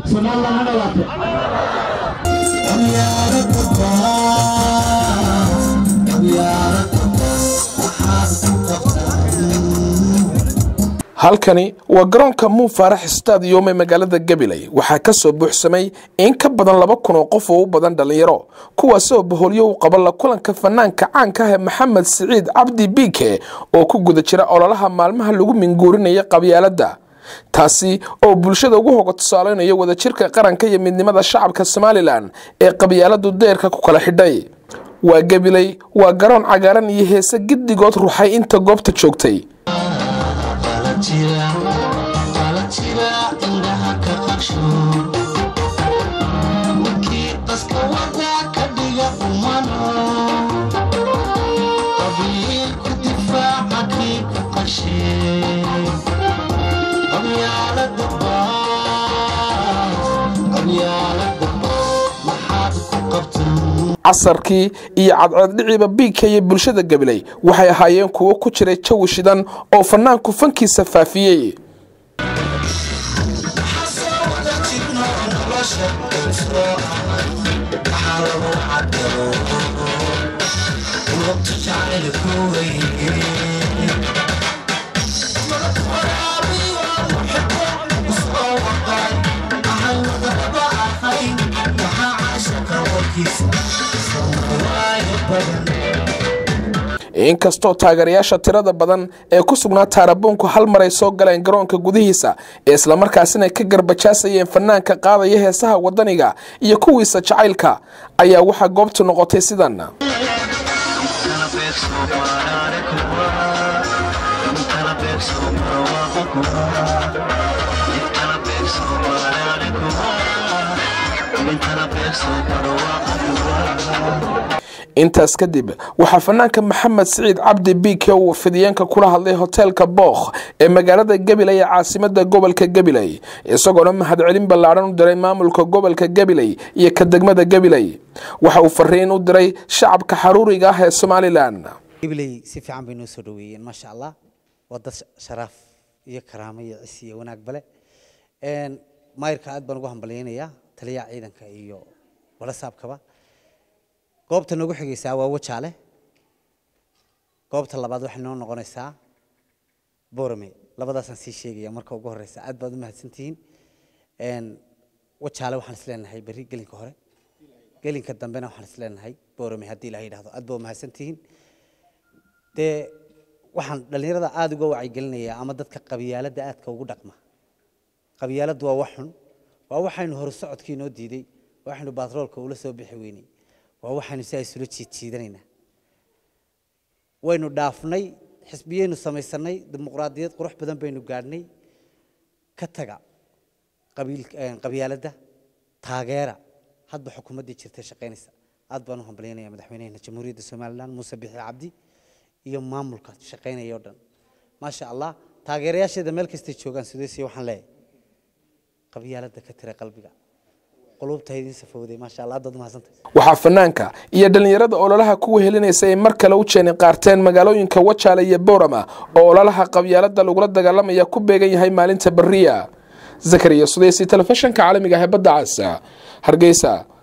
somalilan ha noolaato halkani waa garoonka muu faarax stadium ee magaalada gabiley waxaa ka soo buuxsamay in ka badan laba kun oo qof oo u badan dhallinyaro kuwaasi oo bahoolyo u qaba la kulanka fanaanka caanka ah ee maxamed siciid cabdi biike oo ku guda jira ololaha maalmaha lagu minguurinaya qabyaaladda taasi oo bulshada ugu hoga tusaaleynayo wadajirka qaranka iyo midnimada shacabka somalilan ee qabyaaladu deerka ku kala xidhay waa gabiley waa garoon cagaaran iyo heese giddigood ruxay inta goobta joogtay casarkii iyo cadceeddhiciiba biigka iyo bulshada gabiley waxay ahaayeen kuwo ku jiray jawi shidan oo fanaanku fankiisa faafiyey inkastoo taageerayaasha tirada badan ee ku sugnaa taarabuunku hal mar ay soo galeen garoonka gudihiisa ee islamarkaasina ay ka garbajaasayeen fanaanka qaadaya heesaha wadaniga iyo kuwiisa jacaylka ayaa waxaa goobtu noqotay sidan intaas kadib waxaa fanaanka maxamed siciid cabdi biike uu fidiyeenka kula hadlay hoteelka bookh ee magaalada gabiley ee caasimada gobolka gabiley isagoona mahadcelin ballaadhan u diray maamulka gobolka gabiley iyo ka degmada gabiley waxa uu fariin u diray shacabka xaruuriga ah ee somalilan gabiley si fiican bay noo soo dhaweeyeen maasha allah waa dad sharaaf iyo karaamo iyo cisi iyo wanaag bale maayirka aad baan ugu hambalyaynayaa taliyaha ciidanka iyo walasaabkaba goobta noogu xigaysaa waa wajaale goobta labaad waxay noo noqonaysaa borame labadaasaan sii sheegaya marka ugu horeysa aad baad u mahadsantihiin wajaale waxaan isleenahay berri gelinka hore gelinka dambena waxaan isleenahay borame haddii ilaha yidhahdo aad baa u mahadsantihiin dee waxaan dhallinyarada aada uga wacyigelinayaa ama dadka qabyaaladda aadka ugu dhaqma qabyaaladdu waa wax xun waa waxaynu hore socodkii noo diiday waxaynu baatroolka ula soo bixi weynay waa waxaynu si isula jiidjiidanaynaa waynu dhaafnay xisbiyaynu samaysanay dimuqraadiyad qurux badan baynu gaadhnay ka taga qabyaaladda taageera hadba xukuumaddii jirtay shaqaynaysa aad baan u hambalyaynaya madaxweynaheena jamhuuriyadda somalilan muuse bixi cabdi iyo maamulka shaqaynaya oo dhan maasha allah taageerayaasheeda meel kastay joogaan sudeesiya waxaan leeyahay qabyaaladda ka tira qalbiga waxaa fanaanka iyo dhallinyarada ololaha kuwa helinaysa ay mar kale u jeeni qaarteen magaalooyinka wajaale iyo boorama oo ololaha qabyaalada lagula dagaalamaya ku beegan yahay maalinta beriya zakariya sudeysi telefishinka caalamiga ah ee badda cas hargeysa